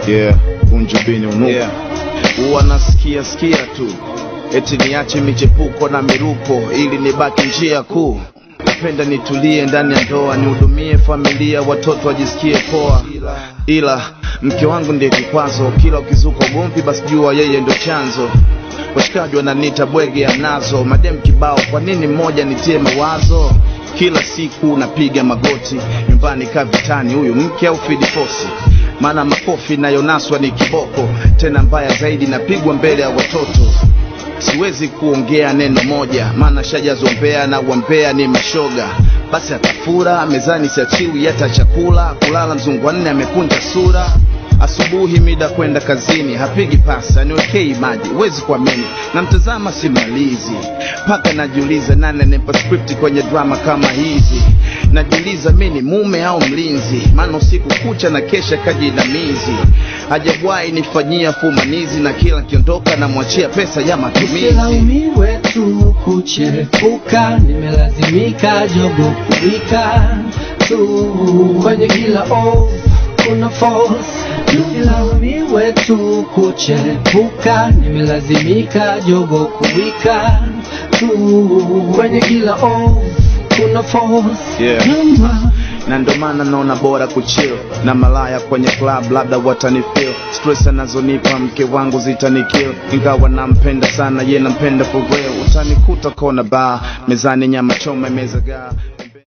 yeah unjubini unuka yeah. huwa nasikia sikia tu eti niache michepuko na miruko ili nibaki njia kuu napenda nitulie ndani ya ndoa nihudumie familia watoto wajisikie poa ila mke wangu ndiye kikwazo kila ukizuka ugomvi basi jua yeye ndo chanzo washikaji wananiita bwege anazo madem kibao kwa nini mmoja nitie mawazo kila siku napiga magoti nyumbani ka vitani huyu mke au fidifosi maana makofi nayonaswa ni kiboko tena mbaya zaidi napigwa mbele ya watoto siwezi kuongea neno moja maana shajazombea na wambea ni mashoga basi atafura mezani siachiwi hata chakula kulala mzungu wanne amekunja sura asubuhi mida kwenda kazini hapigi pasa niwekei maji huwezi kuamini namtazama simalizi mpaka najiuliza nani anempa script kwenye drama kama hizi najiuliza mi ni mume au mlinzi maana usiku kucha na kesha kajinamizi hajawahi nifanyia fumanizi na kila nkiondoka namwachia pesa ya matumizi Usilaumiwe tu kuchepuka, nimelazimika jogo kuwika tu kwenye kila off kuna force. Usilaumiwe tu kuchepuka, nimelazimika jogo kuwika tu kwenye kila off kuna force. Yeah. Namba na ndo maana naona bora kuchill na malaya kwenye club labda watanifeel stress anazonipa mke wangu zitanikill ingawa nampenda sana ye nampenda for real utanikuta kona bar mezani nyama choma imezagaa